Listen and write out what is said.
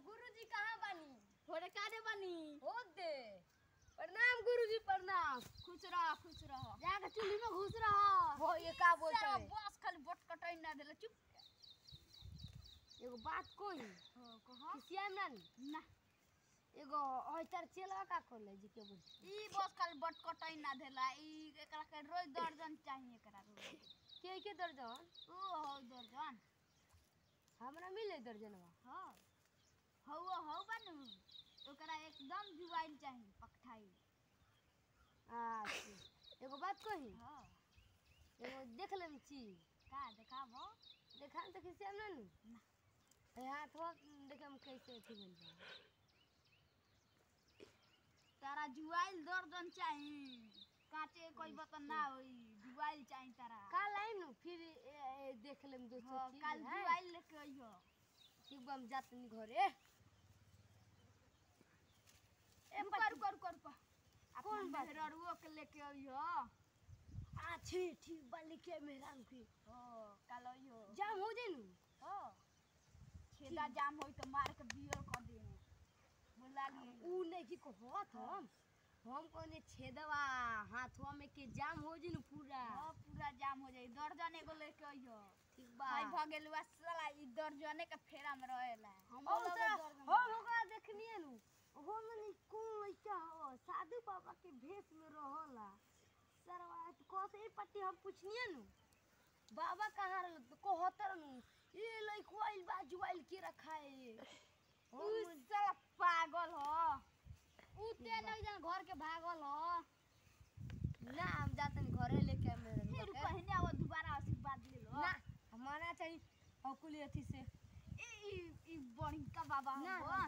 गुरुजी कहाँ बानी थोड़े कारे बनी हो दे प्रणाम गुरुजी प्रणाम खुश रह खुश रह जाके चूल्ही में घुस रहा हो ये का बोलते सारा है बस खाली बट कटाई ना देले चुप एगो बात कोई हो कहा किसिया ना नी। ना एगो हइतर चेलवा का खोले जी के बोल ई बस खाली बट कटाई ना देला ई एकरा के रोज दर्जन चाहिए एकरा रोज के के दर्जन ओ हो दर्जन हमरा मिले दर्जनवा हो हो हो बनू ओकरा एकदम जुआइल चाहिए पकठाई अच्छा एगो बात कही हो एगो देख लेम चीज का देखाबो देखा तो किसिया ना नी ना ए हाथवा देखे हम कैसे अथी बन जाए तारा जुआइल दर्जन चाहिए काचे कोई बतन ना होई जुआइल चाहिए तारा काल आई नु फिर ए, ए, देख लेम दोस्तों हो, चीज काल है। जुआइल लेके अइहो ठीक बा हम जात नी घरे ए रुको रुको रुको रुको कौन कौन बात? बहररुओ के लेके अइहो अच्छी ठीक बा लिखे मेहरान की हो काल अइहो जाम हो जाई नु हो छेदा जाम होई तो मार के बियर कर दे बोला लिए ऊ नहीं की कहत हम हम कोने छेदवा हाथवा में के जाम हो जाई नु पूरा हो पूरा जाम हो जाई दर्जन एगो लेके अइहो ठीक बा भाई भगेलुआ साला ई दर्जने के फेरा में रहेला हम हम हम ओकरा देखनिए नु हो मने कौन लइका हो साधु बाबा के भेष में रहला सरवा तो कसे ई पट्टी हम पूछनिए नु बाबा कहाँ रहल तो कहतर नु ये लइको आइल बा जुआइल के रखा है उ साला पागल हो उ ते नहीं जान घर के भागल हो ना हम जातन घरे लेके मेरे फिर कहने आवो दोबारा आशीर्वाद ले लो ना हमारा चाहिए अकुली अथी से ई ई ई बड़का बाबा ना हो हम